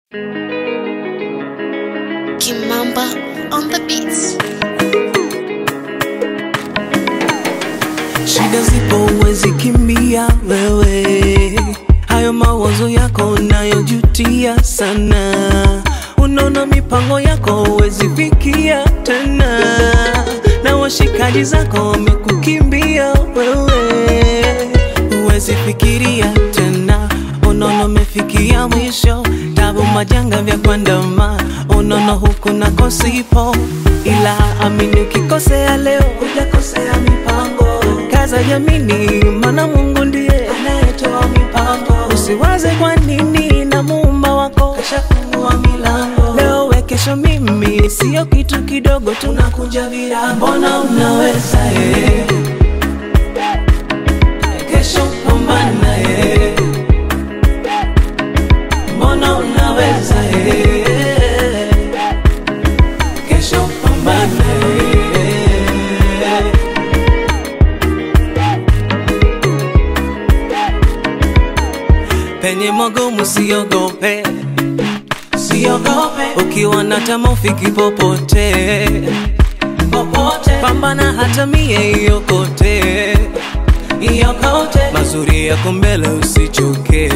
Kimamba on the beats. Shida zipo huwezi kimbia wewe, hayo mawazo yako unayojutia sana, unaona mipango yako huwezi fikia tena, na washikaji zako wamekukimbia wewe, huwezi fikiria tena, unaona umefikia mwisho, tabu majanga vya kuandama, unaona huku nako sipo, ila amini ukikosea leo hujakosea mipango kaza jamini, mana Mungu ndiye anayetoa mipango. Usiwaze kwa nini, na muumba wako kashafungua milango. Leo we kesho mimi, sio kitu kidogo, tunakunja virago. Mbona unaweza eh? Kesho pambana eh. Mbona unaweza eh? Kesho pambana eh. penye magumu siogope, siogope. Ukiwa na tamaa ufiki popote, popote. Pambana hata mie iokote, iokote. Mazuri yako mbele usichoke,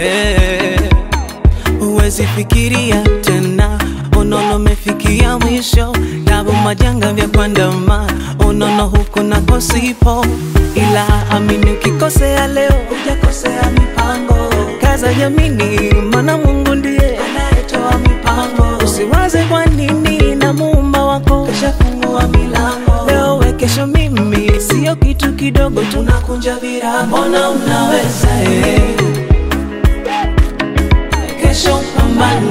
huwezi fikiria tena unono umefikia mwisho, tabu majanga vya kuandama, unono huku nako sipo, ila amini ukikosea leo hujakosea mipango. Kaza jamini, mana Mungu ndiye anayetoa mipango. Usiwaze kwa nini, na muumba wako kashafungua milango. Leo we kesho mimi, sio kitu kidogo, tunakunja virago. Mbona unaweza eh? Kesho pambana